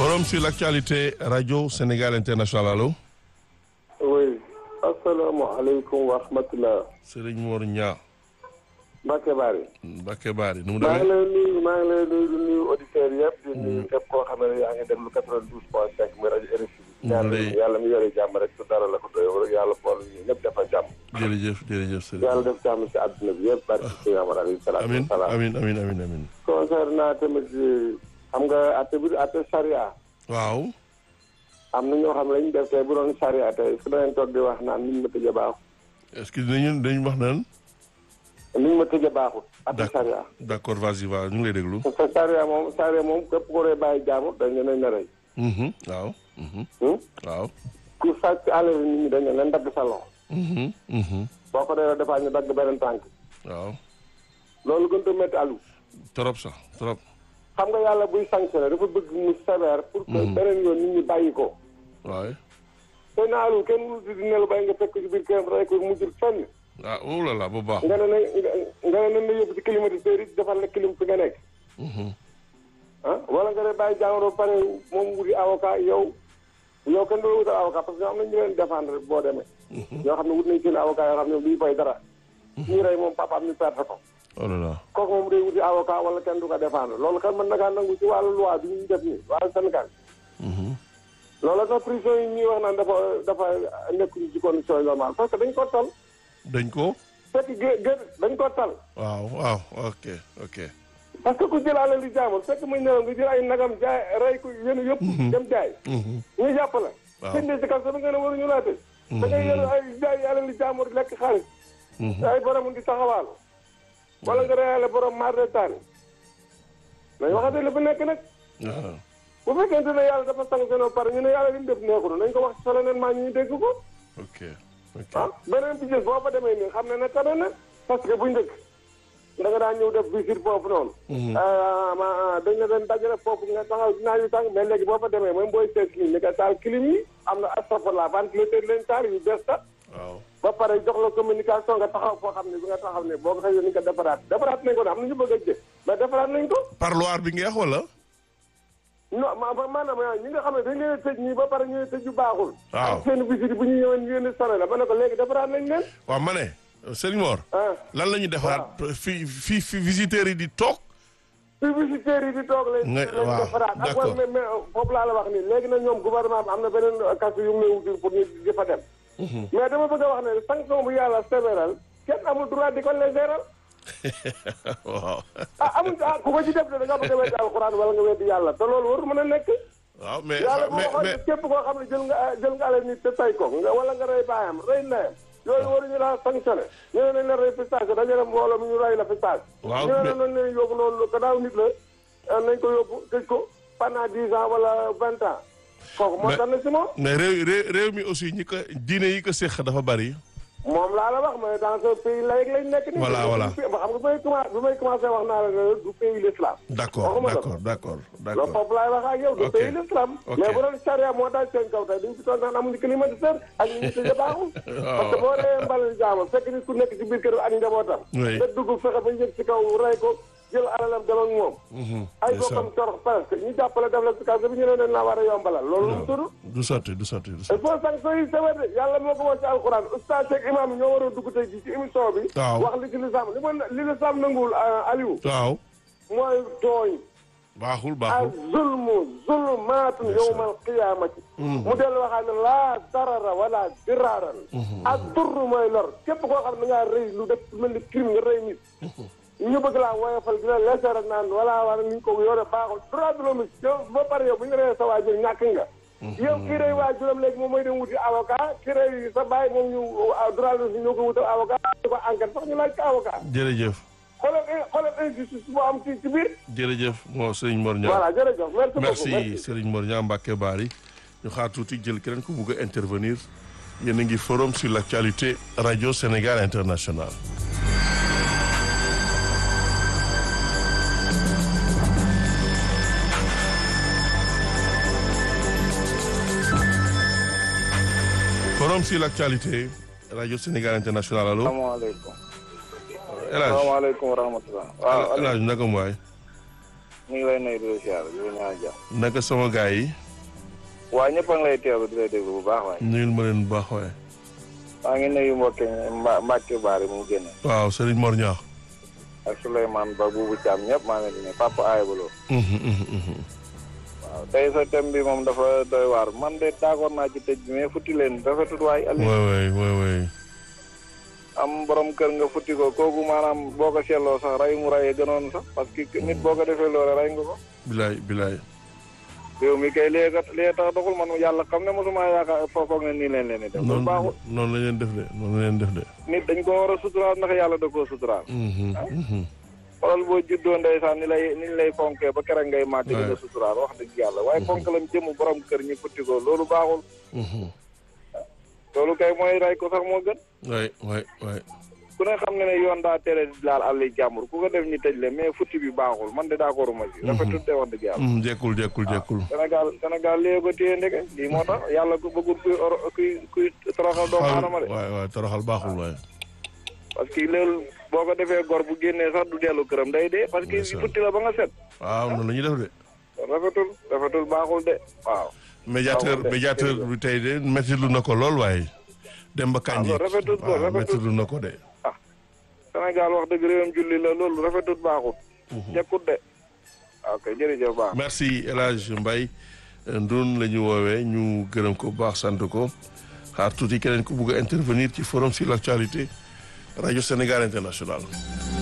Forum sur l'actualité Radio Sénégal International allo. oui asalaamaaleykum wa rahmatulah. Serigne Mor Niang. Mbacke Bari. Mbacke Bari nu mu maa ngi demee. lay nuyu maa ngi lay nuyu di nuyu auditeurs yëpp. di nuyu képp koo xam ne yaa ngi déglu 92 point 5 muy rajo RFI. ñaan lay- yàlla mi yore jàmm rek su dara la ko doy rek yàlla bool ñu ñëpp dafa jàmm. jërëjëf jërëjëf Serigne. yàlla def jàmm si àdduna bi yëpp barke si Muhammad alayhi salaatu amin wa salaam. amin amin amin amin concernant tamit xam nga atte bi atte charia waaw. am na ñoo xam ne lañu def tey bu doon charia tey su danañ toog di wax naan niñ ma tëjee baaxut. est-ce que dinañu dañu wax naan. niñ ma tëjee baaxut. atte d'accord charia. d'accord vas-y va ñu ngi lay déglu. parce que charia moom charia moom képp ku rey bàyyi jaamur dañ leen a rey. Mhm, waaw. mhm, Hmm? waaw. ku sàcc alal nit ñi dañ leen dagg sa loxo mhm, mhm, boo ko dee defaa ñu dagg beneen tànk waaw. loolu gën a métti alu trop sax trop. xam nga yàlla buy sanctionné dafa bëgg mu sévère pour que beneen yoon nit ñi bàyyi ko waaye. te na alu kenn mënu di nelu bay nga fekk ci biir kër rey ko mujjul fenn ah oh là là bu baax. nga ne na nga ne nañ la yóbbu ci climatiseur yi defal la clim fi nga nekk Mhm, ah wala nga ne bàyyi jàngoro ba pare moom wuti avocat yow yow kenn doo wutal avocat parce que am na ñu leen défendre boo demee ñoo xam ne wut nañ seen avocat yoo xam ne duñu fay dara ñuy rey moom papaam ñu perte ko oh là là. kooku moom day wuti avocat wala kenn du ko défendre loolu kan mën na kaa nangu ci wàllu loi bi ñu def nii wàllu Sénégal Mhm, loolu tax prison yi ñuy wax naan dafa dafa nekkuñu ci condition yi normale parce que dañ ko tal dañ ko. fekk gé gé dañ ko tal waaw waaw ok ok. parce que ku jël alal li jaamul fekk muy nelaw nga jël ay nagam jaay rey ko yéen yëpp dem jaay Mhm, ñu jàpp la Waaw. sëñ si kaso bi nga ne waruñu laa tëj da ngay yéen ay jaay alal li jaamul lekk xaalis mhm. ay borom di taxawaalu wala nga reyaale borom maar de taani nañ waxante li fi nekk nag waaw. bu fekkente ne yàlla dafa sanctionné ba pare ñu ne yàlla li mu def neexul nañ ko wax solennellement ñu dégg ko ok ok. ah beneen bi gis boo fa demee nii xam ne ne tane na parce que bu njëkk da nga daan ñëw def visite foofu noonu ah ma dañ la doon dajale foofu nga taxaw dinaa yu tàng mais léegi boo fa demee même booy seet nii ni nga taal clim yi am na astafurlah ventilateur leen taal yu bees ta waaw. ba pare jox la communication nga taxaw foo xam ne bi nga taxaw ne boo ko xëyee ni nga defaraat defaraat nañ ko ne am na ñu bëgg a jëf mais defaraat nañ ko parloir bi nga wax wala. non ma ma- maanaam ñi nga xam ne dañ leen a tëj ñii ba pare ñu ne tëj yu baaxul. Waaw. ak seen visite bu ñu ñëwee ñu leen di sonné la ma ne ko léegi defaraat nañ leen. waaw ma ne Serigne Mor. ah lan la ñu defaraat fi fi fi visiteurs yi di toog. fi visiteurs yi di toog lañ. Nga- lañ waaw, defaraat ak d'accord. wàllu mais mais foofu laa la wax nii léegi nag ñoom gouvernement bi am na beneen kasu yu muy wutul pour ñu di fa dem. mais dama bëgg a wax ne sanction bu yàlla sévéral kenn amul droit di ko légéral. waaw. ah amul ah ku ko ci def de da nga bëgg a weddi alxuraan wala nga weddi yàlla te loolu warul mën a nekk. waaw mais yàlla moo mais waxoon mais ne képp koo xam ne jël nga jël nga alal nit te tay ko nga wala nga rey baayam rey ndeyam yooyu waruñu laa sanctionné ñu ne nañ la rey fistage dañu ne mbooloo mi ñu rey la fistage Waaw, ñu ne mais- nañ leen yóbbu noonu gannaaw nit la eh, nañ ko yóbbu tëj ko pendant dix ans wala vingt ans kooku moo Mais- tax na si moom mais réew réew réew mi aussi ñi ko diine yi ko séq dafa bari. moom laa la wax mais dans ce pays laïque lañ nekk nii Voilà, voilà. xam nga bi may commencé bi may commencé wax naa la ne du pays l'islam d'accord Waxuma la. d'accord d'accord loolu d'accord. foofu laay wax ak yow du Ok. pays l'islam Ok. mais bu doon charia moo daal seen kaw tey duñ fi toog naan amuñu climatiseur ak ñu tëjee baaxul parce que boo dee mbalal jaamal fekk nit ku nekk ci biir kër ak njabootam Oui. nga dugg fexe ba yëg ci kaw rey ko jël alalam dem ak moom ay ndeysaan. bokkam torox presque ñu jàppale def la si kaso bi ñu ne leen laa war a yombalal loolu lu mu tudd du sotti du sotti du il sotti. faut sanction yi sévère de yàlla moo ko wax ci alxuraan oustaz ak imam yi ñoo war a dugg tey ji ci émission bi Waaw. wax li ci lislam li ma li lislam nanguwul ah, Aliou waaw. mooy tooñ baaxul baaxul. zulmu zulmaatun yowmal qiyaamati mu dellu waxaat ne laa darara wala diraaran ak durru mooy lor képp koo xam ne ngaa rëy lu def mel ni crime nga rëy nit ñu bëgg laa woyofal di la leser ak naan wala wala ni ñu ko yore baaxul droit de l'homme yow ba pare yow bu ñu reyee sa waajur ñàkk nga yow kii rey waajuram léegi moom mooy dem wuti avocat kii rey sa baay moom ñu droit de l'homme ñoo ko wutal avocat ñu ko enquête sax ñu laaj ko avocat jërëjëf xoolal xoolal injustice boo am ci ci biir jërëjëf moo Serigne Mor Niang. voilà jërëjëf merci beaucoup merci Serigne Mor Niang Mbacké Bari ñu xaar tuuti jël keneen ku bugg a intervenir yéen a ngi forum sur l'actualité radio Sénégal international. forum sur l'actualité radio Sénégal international allo salaamaaleykum El Hadj salaamaaleykum wa rahmatulah waaw El Hadj naka mu waay ñu ngi lay nuyu di la siyaare di la ñaan jàmm. naka sama gars yi waa ñëpp a ngi lay teewlu di lay déglu bu baax waaye. nuyul ma leen bu baax waaye maa ngi nuyu mbokki Mba Mbacke Bari mu génne. waaw Serigne Mor Niakh ak Souleymane Ba Boubou Thiam ñëpp maa ngi leen di nuyu Papa Aybaloo. waaw tey sa thème bi moom dafa doy waar man de d'accord naa ci tëj bi mais futti leen rafetut waay Aliou. waay waay waay waay am borom kër nga futti ko kooku maanaam boo ko seetloo sax rey mu reyee gënoon sax parce que nit boo ko defee loole rey nga ko. bilaay bilaay réew mi kay lee kat lee tax doxul man yàlla xam ne mosuma yaakaar foofoog ne nii leen leen di def. loolu noonu baaxul noonu la leen def de noonu la leen def de nit dañ ko war a suturaal ndax yàlla da koo suturaal. Mhm, mhm. xoolal boo juddoo ndeysaan ni lay ni ñu lay fonkee ba keroog ngay màgg di Ouais. la suturaal wax dëgg yàlla waaye fonk lam jëm borom kër ñi futti ko loolu baaxul Mhm. loolu kay mooy rey ko sax moo gën waay waay waay ku ne xam ne ne yoon daa tere di laal àll jàmbur ku ko def ñu tëj le mais futti bi baaxul man de d'accord ma si rafetul de wax dëgg yàlla Mhm, jekkul jekkul jekkul Sénégal Sénégal léegi ko téye ndeke lii moo tax yàlla ku bëggul kuy or kuy kuy toroxal doomu aadama de waay waay toroxal baaxul waay parce que loolu boo ko defee gor bu génnee sax du dellu këram day dee parce que Ndeysaan. futti la ba nga set waaw noonu la ñuy def de rafetul rafetul baaxul de waaw médiateur Waaw, médiateur bi tey de méttilu na ko lool waaye Demba Kandji loolu rafetul ko, waaw rafetul. méttilu na ko de Sénégal wax dëgg réewam julli la loolu rafetut baaxut jekkut de ok jërëjëf baax merci El Hadj Mbaye Ndoun la ñu woowee ñu gërëm ko bu baax sant ko xaar tuuti keneen ku bugg a intervenir ci forum sur l'actualité rajo Sénégal International